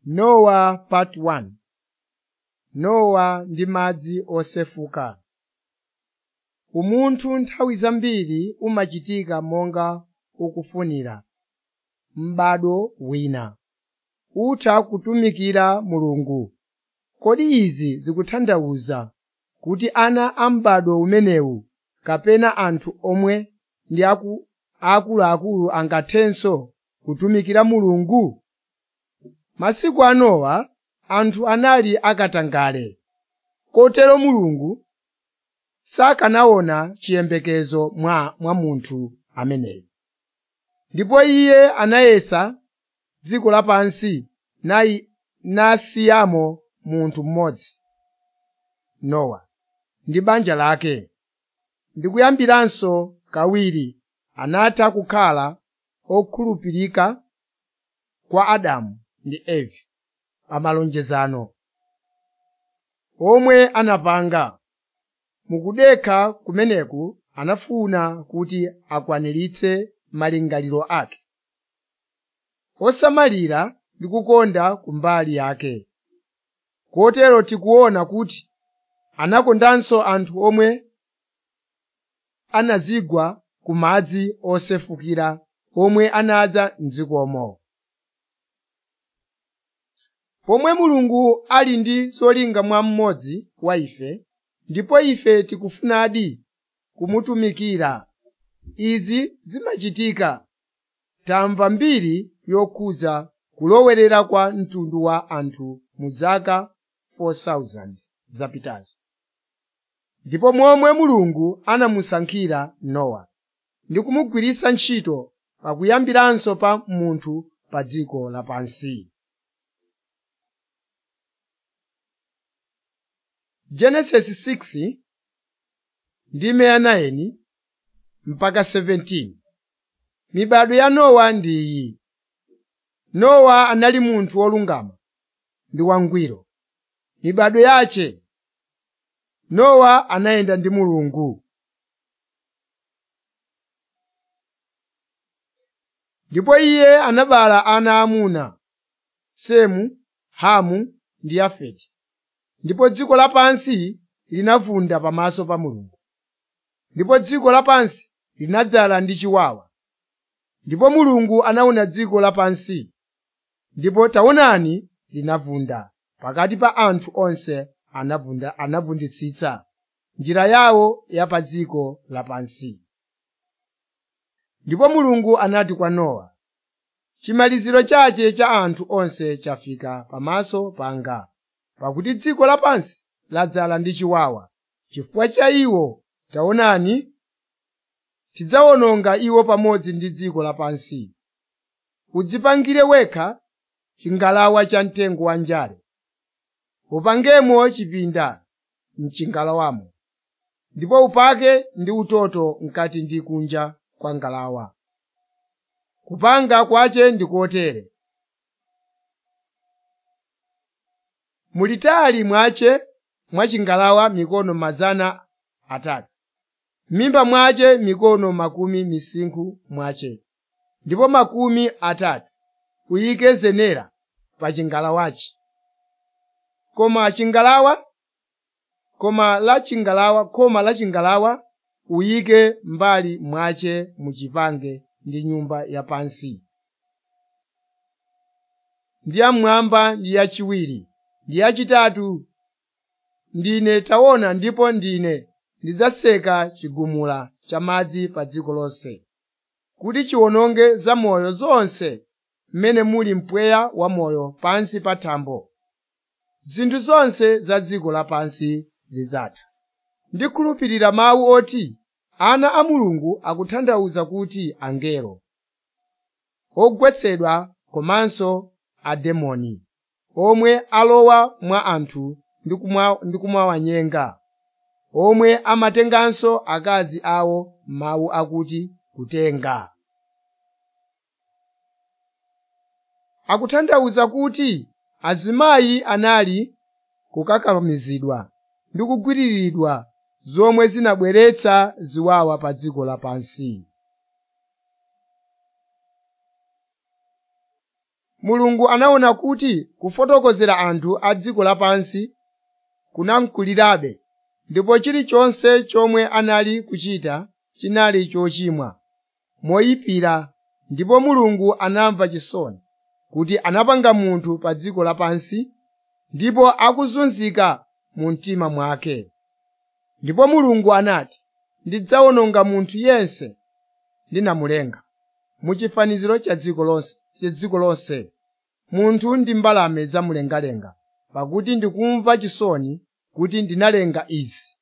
Nowa Part 1 Nowa ndi madzi osefuka Umunthu nthawi zambiri umachitika monga ukufunira m'bado wina, utha kutumikira Mulungu. Kodi izi zikutanthauza kuti ana a m'bado umenewu kapena anthu omwe ndi akuluakulu angathenso kutumikira Mulungu? Masiku a Nowa anthu anali akatangale, kotero Mulungu sakanaona chiyembekezo mwa munthu ameneyo. Ndipo Iye anayesa dziko lapansi nasiyamo munthu mmodzi, Nowa, ndi banja lake. Ndi kuyambiranso kawiri anatha kukhala okhulupirika kwa Adamu ndi Eve pa malonjezano omwe anapanga. Mukudekha kumeneku anafuna kuti akwaniritse malingaliro ake, osamalira ndi kukonda kumbali yake. Kotero tikuona kuti anakondanso anthu omwe anazigwa ku madzi osefukira omwe anadza m'dzikomo. Pomwe Mulungu ali ndi zolinga mwa mmodzi wa ife, ndipo ife tikufunadi kumutumikira, izi zimachitika. Tamva mbiri yokhudza kulowerera kwa mtundu wa anthu mu zaka 4,000 zapitazo, ndipo momwe Mulungu anamusankhira Nowa ndi kumugwiritsa ntchito pakuyambiranso pa munthu pa dziko lapansi. Genesis 6 ndime ya 9 mpaka 17 Mibado ya Nowa ndi iyi. Nowa anali munthu wolungama ndi wangwiro. Mibado yace Nowa anayenda ndi Mulungu. Ndipo iye anabereka ana aamuna, Semu, Hamu ndi Yafeti. Ndipo dziko lapansi linavunda pamaso pa Mulungu. Ndipo dziko lapansi linadzala ndi chiwawa. Ndipo Mulungu anaona dziko lapansi, ndipo taonani linavunda, pakati pa anthu onse anavunditsitsa njira yawo ya pa dziko lapansi. Ndipo Mulungu anati kwa Nowa, “Chimaliziro chache cha anthu onse chafika pamaso panga, pakuti dziko lapansi ladzala ndi chiwawa. Chifukwa cha iwo, taonani, ndidzawononga iwo pamodzi ndi dziko lapansi. Udzipangire wekha chingalawa cha mtengo wa njale, upangemo chipinda m'chingalawamo, ndipo upake ndi utoto mkati ndi kunja kwa ngalawa. Kupanga kwace ndi kotere: mulitali mwace mwa chingalawa mikono mazana atatu, m'mimba mwace mikono makumi misinkhu mwace, ndipo makumi atatu uyike zenera pa chingalawachi. Koma chingalawa koma la chingalawa khoma la chingalawa uyike m'mbali mwace muchipange ndi nyumba yapansi, ndi yam'mwamba ndi yachiwiri ndi yachitatu ndine taona ndipo ndine ndidzaseka chigumula cha madzi pa dziko lonse, kuti chiwononge zamoyo zonse m'mene muli mpweya wamoyo pansi pa thambo. Zinthu zonse za dziko lapansi zidzatha. Ndikhulupirira mawu oti ana a Mulungu akutanthauza kuti angelo, ogwetsedwa komanso ademoni, omwe alowa mwa anthu ndi kumawanyenga, omwe amatenganso akazi awo mawu akuti kutenga. Akutanthauza kuti azimayi anali kukakamizidwa ndi kugwiriridwa zomwe zinabweretsa ziwawa pa dziko lapansi. mulungu anaona kuti kufotokozera anthu a dziko lapansi kunamkulirabe ndipo chilichonse chomwe anali kuchita chinali chochimwa moyipira ndipo mulungu anamva chisoni kuti anapanga munthu pa dziko lapansi ndipo akuzunzika mu mtima mwake ndipo mulungu anati ndidzawononga munthu yense ndinamulenga mu chifaniziro cha dziko lonse cha dziko lonse munthu ndi mbalame zamumlengalenga pakuti ndikumva chisoni kuti ndinalenga izi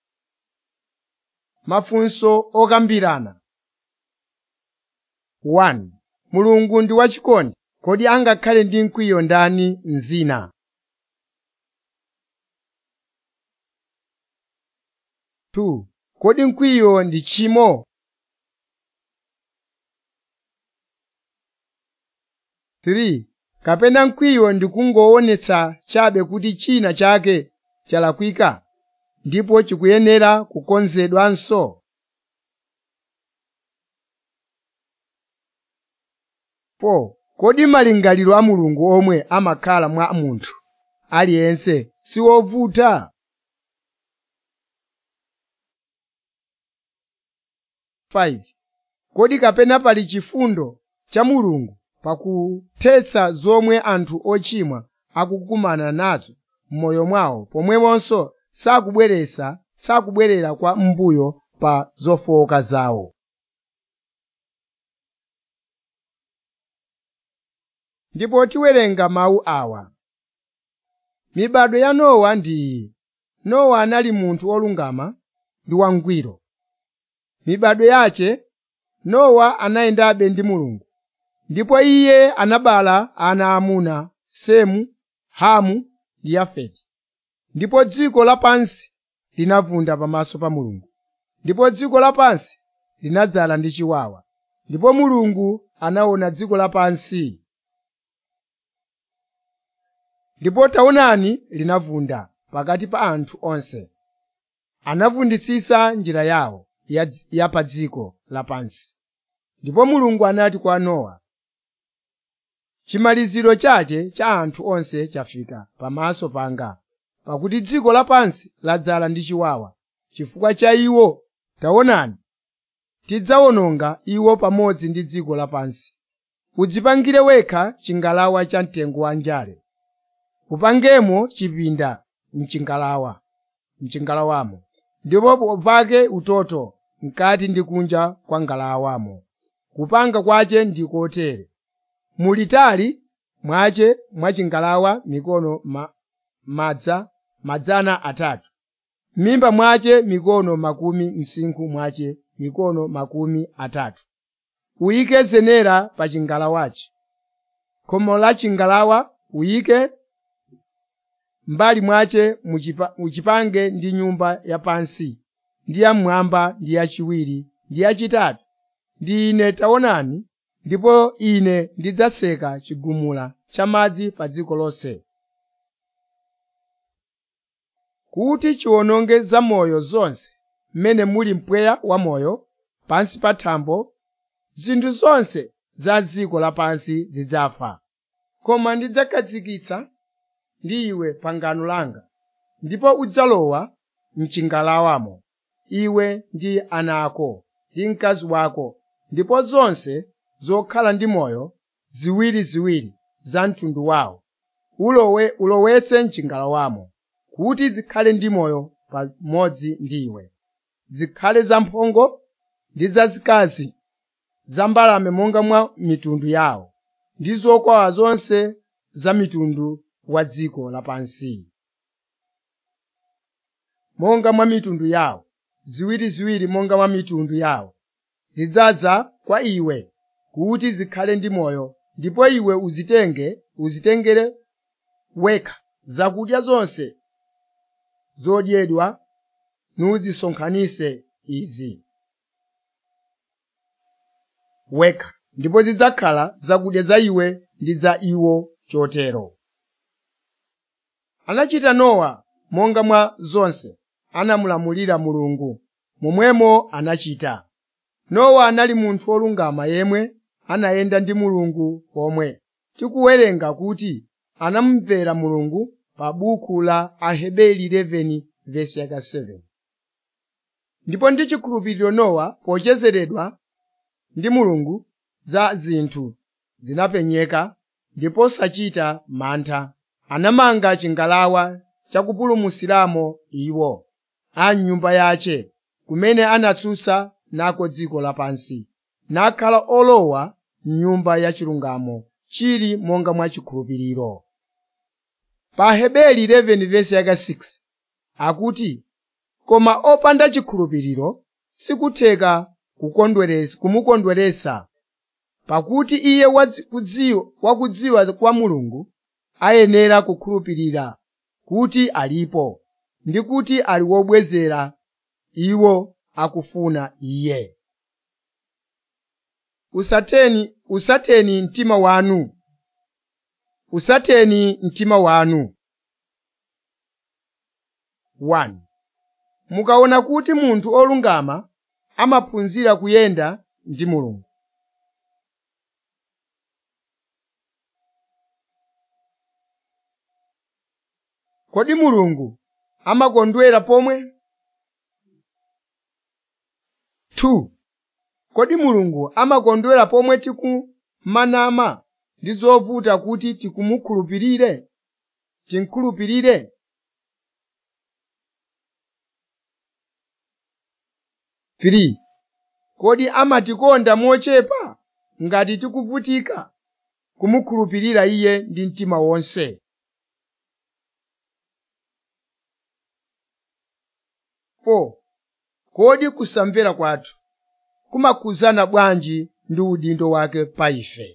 mafunso okambirana 1 mulungu ndi wachikondi kodi angakhale ndi mkwiyo ndani mzina 2 kodi mkwiyo ndi chimo 3 kapena mkwiyo ndi kungoonetsa chabe kuti china chake chalakwika ndipo chikuyenera kukonzedwanso 4 kodi malingaliro a mulungu omwe amakhala mwa munthu aliyense siwovuta 5 kodi kapena pali chifundo cha mulungu pakuthetsa zomwe anthu ochimwa akukumana nazo m'moyo mwawo pomweponso sakubweresa sakubwerera kwa mbuyo pa zofowoka zawo ndipo tiwerenga mawu awa mibado ya nowa ndi iyi nowa anali munthu wolungama ndi wangwiro mibado yace nowa anayendabe ndi mulungu ndipo iye anabala ana amuna semu hamu ndi yafeti ndipo dziko lapansi linavunda pamaso pa mulungu ndipo dziko lapansi linadzala ndi chiwawa ndipo mulungu anaona dziko lapansi ndipo taonani linavunda pakati pa anthu onse anavunditsitsa njira yawo ya, ya pa dziko lapansi ndipo mulungu anati kwa nowa chimaliziro chache cha anthu onse chafika pamaso panga pakuti dziko lapansi ladzala ndi chiwawa chifukwa cha iwo taonani tidzawononga iwo pamodzi ndi dziko lapansi udzipangire wekha chingalawa cha mtengo wa njale upangemo chipinda mchingalawa mchingalawamo ndipo upake utoto mkati ndi kunja kwa ngalawamo kupanga kwace ndi kotere mulitali mwace mwachingalawa mikono ma, madza madzana atatu m'mimba mwace mikono makumi msinkhu mwace mikono makumi atatu uyike zenera pa chingalawachi khomo la chingalawa uyike mbali mwace muchipange ndi nyumba yapansi ndi yamwamba ndi yachiwiri ndi yachitatu ndi ine taonani ndipo ine ndidzaseka chigumula cha madzi pa dziko lonse kuti chiwononge zamoyo zonse mmene muli mpweya wamoyo pansi pa thambo zinthu zonse za dziko lapansi zidzafa koma ndidzakhazikitsa ndi iwe pangano langa ndipo udzalowa mchingalawamo iwe ndi ana ako ndi mkazi wako ndipo zonse zokhala ndi moyo ziwiriziwiri za mtundu wawo ulowe ulowetse mchingalawamo kuti zikhale ndi moyo pamodzi ndi iwe zikhale zamphongo ndi zazikazi za mbalame monga mwa mitundu yawo ndi zokwawa zonse za mitundu wa dziko lapansi monga mwa mitundu yawo ziwiriziwiri monga mwa mitundu yawo zidzaza kwa iwe kuti zikhale ndi moyo ndipo iwe uzitenge uzitengere wekha zakudya zonse zodyedwa nuzisonkhanitse izi wekha ndipo zidzakhala zakudya za iwe ndi za iwo chotero anachita nowa monga mwa zonse anamulamulira mulungu momwemo anachita nowa anali munthu wolungama yemwe anayenda ndi mulungu pomwe tikuwerenga kuti anamumvera mulungu pa buku la aheberi 11 vesi yaka 7 ndipo ndi chikhulupiriro nowa pochezeredwa ndi mulungu za zinthu zinapenyeka ndipo sachita mantha anamanga chingalawa chakupulumukiramo iwo a nyumba yace kumene anatsutsa nako dziko lapansi nakhala olowa m'nyumba yachilungamo chili monga mwa chikhulupiriro pa aheberi 11 vesi yaka 6 akuti koma opanda chikhulupiriro sikutheka kumukondweretsa pakuti iye wakudziwa kwa mulungu ayenera kukhulupirira kuti alipo ndi kuti ali wobwezera iwo akufuna iye usateni usateni mtima wanu usateni mtima wanu 1 mukaona kuti munthu olungama amaphunzira kuyenda ndi mulungu kodi mulungu amakondwera pomwe 2 kodi mulungu amakondwera pomwe tikumanama ndi zovuta kuti tikumukhulupirire timkhulupirire Three, kodi amatikonda mochepa ngati tikuvutika kumukhulupirira iye ndi mtima wonse Four, kodi kusamvera kwathu kumakhudzana bwanji ndi udindo wake pa ife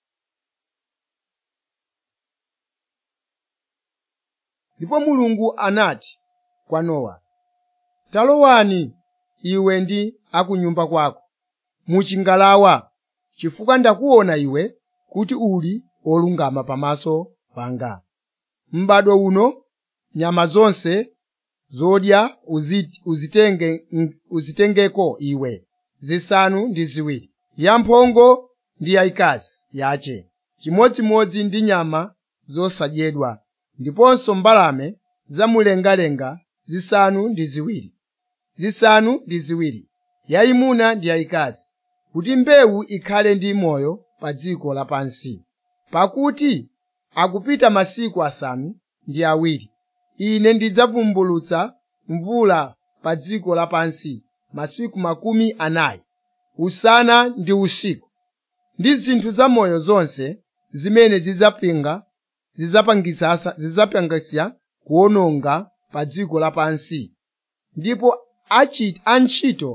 ndipo mulungu anati kwa nowa talowani iwe ndi akunyumba kwako muchingalawa chifukwa ndakuona iwe kuti uli wolungama pamaso panga m'badwo uno nyama zonse zodya uzit- uzitenge uzitengeko iwe zisanu ndi ziwiri yamphongo ndi yayikazi yace chimodzimodzi ndi nyama zosadyedwa ndiponso mbalame zamumlengalenga zisanu ndi ziwiri zisanu ndi ziwiri yayimuna ndi yayikazi kuti mbewu ikhale ndi moyo pa dziko lapansi pakuti akupita masiku asanu ndi awiri ine ndidzavumbulutsa mvula pa dziko lapansi masiku makumi anayi usana ndi usiku ndi zinthu zamoyo zonse zimene zidzapinga zidzapangisa zidzapangisa kuwononga pa dziko lapansi ndipo achi- antchito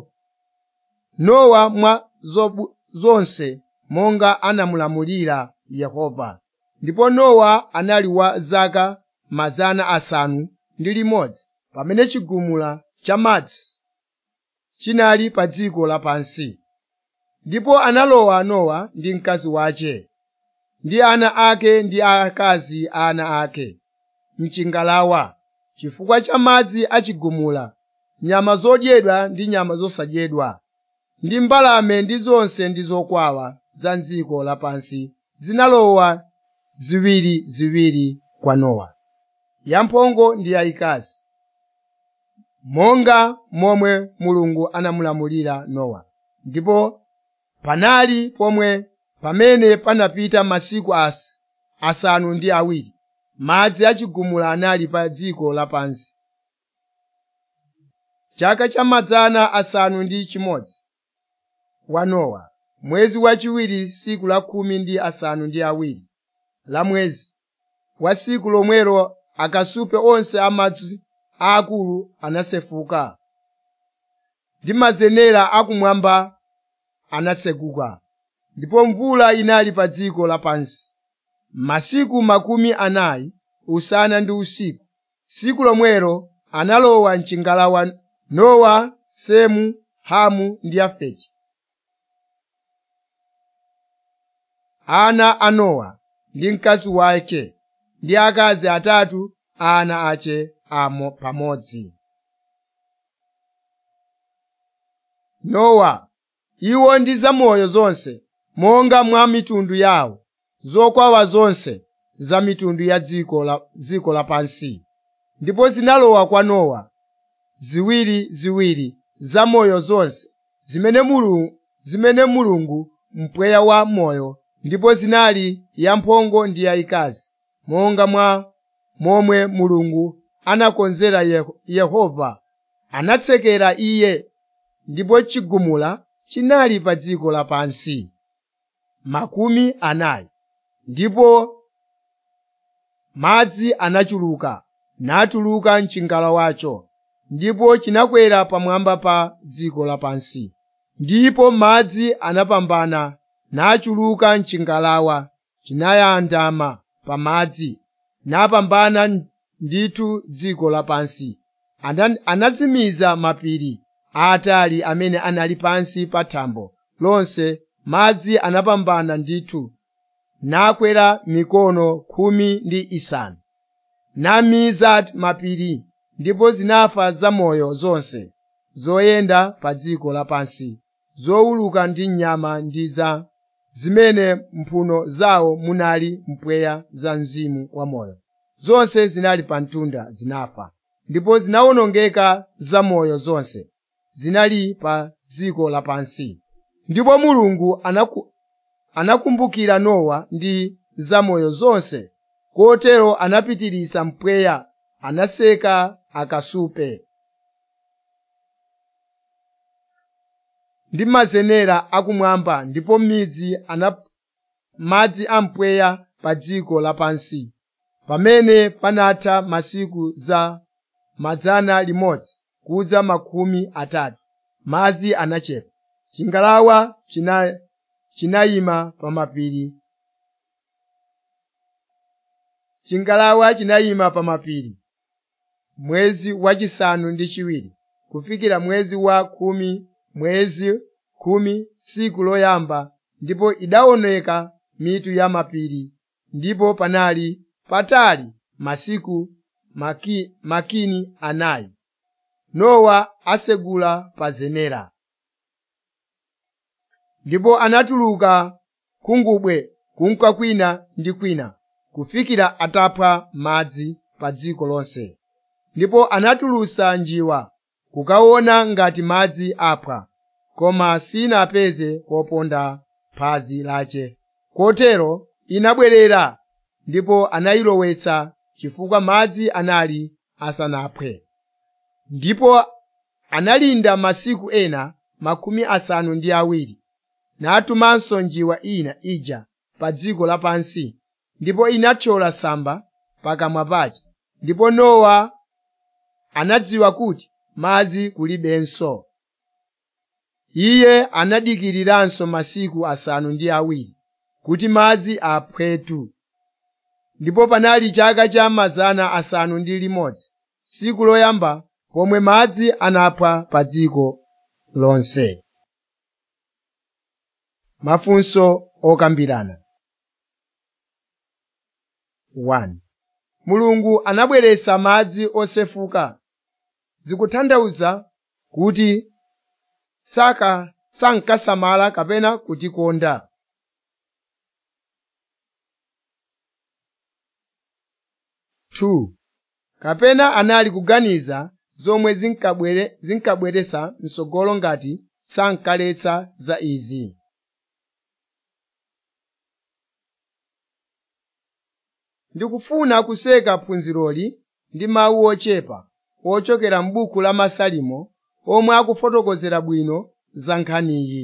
nowa mwa zobu- zonse monga anamulamulira yehova ndipo nowa anali wa zaka mazana asanu ndi limodzi pamene chigumula cha madzi chinali pa dziko lapansi ndipo analowa nowa ndi mkazi wace ndi ana ake ndi akazi a ana ake mchingalawa chifukwa cha madzi achigumula nyama zodyedwa ndi nyama zosadyedwa ndi mbalame ndi zonse ndi zokwawa za dziko lapansi zinalowa ziwiriziwiri kwa nowa yamphongo ndi yayikazi monga momwe mulungu anamulamulira nowa ndipo panali pomwe pamene panapita masiku as, asanu ndi awiri madzi achigumula anali pa dziko lapansi chaka cha mazana asanu ndi chimodzi wa nowa mwezi wachiwiri siku la khumi ndi asanu ndi awiri la mwezi wa siku lomwelo akasupe onse amadzi aakulu anasefuka ndi mazenera akumwamba anatsekuka ndipo mvula inali pa dziko lapansi masiku makumi anayi usana ndi usiku siku lomwelo analowa mchingalawa nowa semu hamu ndi yafeti ana a nowa ndi mkazi wake ndi akazi atatu a ana ace amo pamodzi nowa iwo ndi zamoyo zonse monga mwa mitundu yawo zokwawa zonse za mitundu ya dziko la, dziko lapansi ndipo zinalowa kwa nowa ziwiriziwiri zamoyo zonse zimene mulungu, zimene mulungu mpweya wa moyo ndipo zinali yamphongo ndi yayikazi monga mwa momwe mulungu anakonzera Yeho- yehova anatsekera iye ndipo chigumula chinali pa dziko lapansi makumi anayi ndipo madzi anachuluka natuluka mchingalawacho ndipo chinakwera pamwamba pa dziko lapansi ndipo madzi anapambana nachuluka mchingalawa chinayandama pa madzi napambana ndithu dziko lapansi Ana- anazimiza mapiri aatali amene anali pansi pa thambo lonse madzi anapambana ndithu nakwera mikono khumi ndi isanu namiza mapiri ndipo zinafa zamoyo zonse zoyenda pa dziko lapansi zowuluka ndi nyama ndi za zimene mphuno zawo munali mpweya za mzimu wamoyo zonse zinali pa mtunda zinafa ndipo zinawonongeka zamoyo zonse zinali pa dziko lapansi ndipo mulungu anaku, anakumbukira nowa ndi zamoyo zonse kotero anapitiriza mpweya anaseka akasupe ndi mazenera akumwamba ndipo midzi ana madzi ampweya pa dziko lapansi pamene panatha masiku za mazana limodzi kudza makumi atatu madzi anachepa chingalawa china, chinayima pa mapiri chingalawa chinayima pa mapiri mwezi wachisanu ndi chiwiri kufikira mwezi wa khumi mwezi khumi tsiku loyamba ndipo idaoneka mitu ya mapiri ndipo panali patali masiku maki, makumi anayi nowa asegula pa zenera ndipo anatuluka khungubwe kunka kwina ndi kwina kufikira atapha madzi pa dziko lonse ndipo anatulusa njiwa kukaona ngati madzi aphwa koma sinapeze poponda phazi lace kotero inabwerera ndipo anayilowetsa chifukwa madzi anali asanaphwe ndipo analinda masiku ena makumi asanu ndi awiri natumanso njiwa ina ija pa dziko lapansi ndipo inathyola samba pakamwa pace ndipo nowa anadziwa kuti madzi kulibenso iye anadikiriranso masiku asanu ndi awiri kuti madzi aphwetu ndipo panali chaka cha mazana asanu ndi limodzi tsiku loyamba pomwe madzi anaphwa pa dziko lonse mafunso okambirana 1 mulungu anabweretsa madzi osefuka zikutanthauza kuti saka sankasamala kapena kutikonda Two, kapena anali kuganiza zomwe zinkabwere, zinkabweretsa msogolo ngati sankaletsa za izi ndikufuna kuseka phunziroli ndi mawu ochepa ochokera m'buku la masalimo omwe akufotokozera bwino za nkhaniyi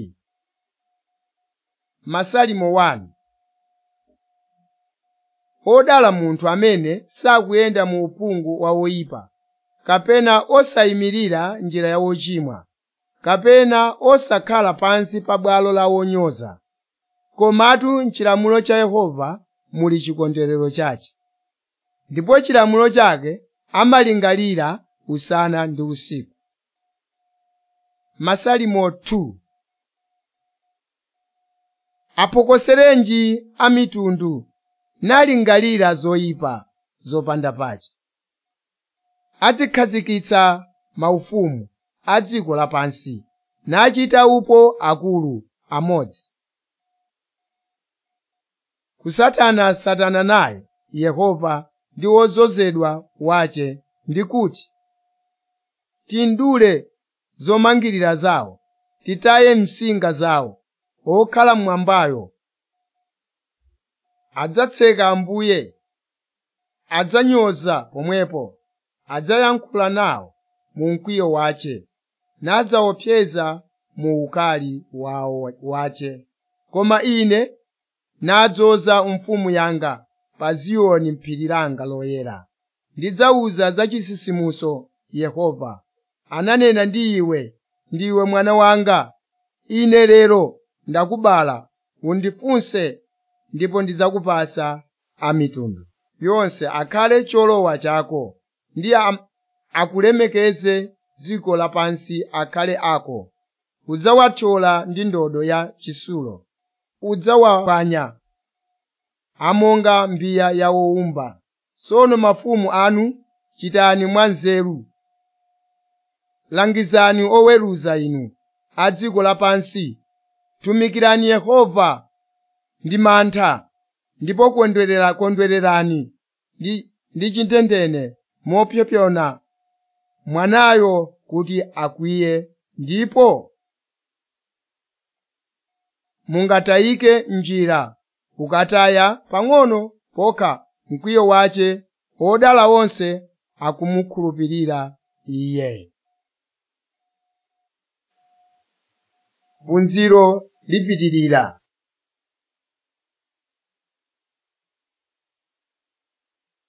masalimo 1 odala munthu amene sakuyenda mu uphungu wa woyipa kapena osayimirira njira ya wochimwa kapena osakhala pansi pa bwalo la wonyoza komatu m'chilamulo cha yehova muli chikondwerero chache ndipo chilamulo chake amalingalira usana ndi usiku masalimo 2 aphokoserenji a mitundu nalingalira zoyipa zopanda pache azikhazikitsa maufumu a dziko lapansi nachita upo akulu amodzi kusatana satana naye yehova ndi wodzozedwa wace ndi kuti tindule zomangirira zawo titaye msinga zawo okhala mmwambayo adzatseka ambuye adzanyoza pomwepo adzayankhula nawo mu mkwiyo wace nadzaopseza mu ukali wawo wace koma ine nadzoza mfumu yanga pa ziyoni phiri langa loyera ndidzawuza za chisisimuso yehova ananena ndi iwe ndiwe mwana wanga ine lero ndakubala undifunse ndipo ndidzakupasa a mitundu yonse akhale cholowa chako ndi am- akulemekeze dziko lapansi akhale ako udzawathyola ndi ndodo ya chitsulo udzawaphwanya amonga mbiya ya wowumba tsono mafumu anu chitani mwanzeru langizani oweruza inu a dziko lapansi tumikirani yehova ndi mantha ndipo kondwerera kondwererani ndi, ndi chintendene mopsompsona mwanayo kuti akwiye ndipo mungatayike njira ukataya pang'ono pokha mkwiyo wace odala onse akumukhulupirira iye phunziro lipitirira